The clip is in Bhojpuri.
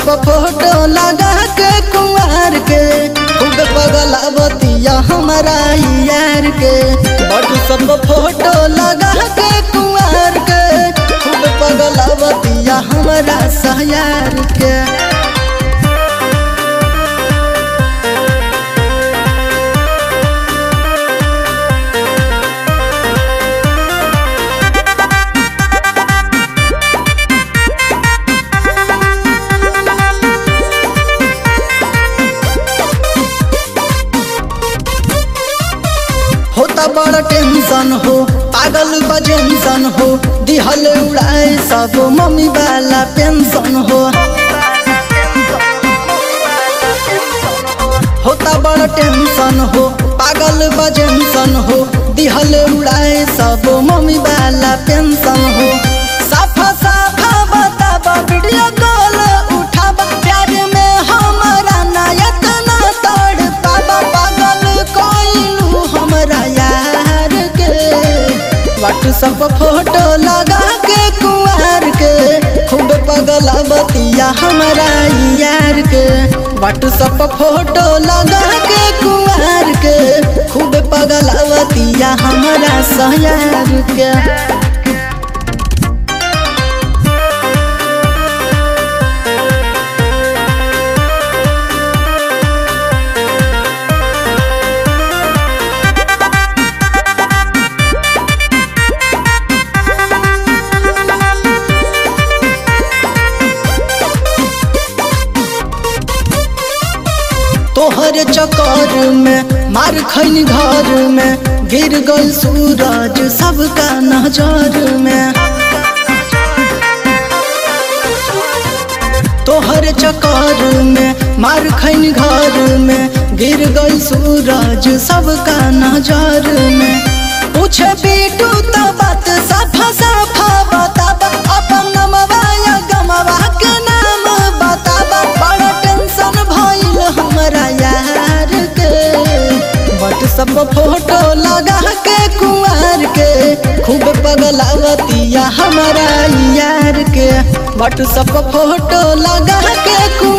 फोटो लगा के कुंवर के खूब पगलावतिया हमारा यार के व्हाट्सएप फोटो लगा के कुंवर के खूब पगलावतिया हमारा सहयार के होता बड़ा टेंशन हो पागल बजेंशन हो दिहल उड़ाए सब मम्मी वाला पेंशन हो होता बड़ा टेंशन हो पागल बजेंशन हो दिहल उड़ाए सब मम्मी वाला पेंशन हो साफा साफा बताबा वीडियो कॉल उठाबा प्यार में हमारा नायक ना तोड़ पाबा पागल कोइलू हमरा यार के व्हाट्सएप फोटो लगा के कुंवर के खूब पगलावतिया हमारा यार के व्हाट्सएप फोटो लगा के कुंवर के खूब पगलावतिया हमारा सहयार के तोहर चक्कर में मार खैन घर में गिर गल सूरज सबका नजर में तोहर चक्कर में मार खैन घर में गिर गल सूरज सबका नजर में पूछे बेटू तो बात साफा साफा बताबा अपन नमवा या गमवा के नाम बताबा बड़ा टेंशन भइल हमरा यार के व्हाट्सएप फोटो लगा के कुंवर के खूब पगलावतिया हमारा यार के व्हाट्सएप फोटो लगा के कुंवर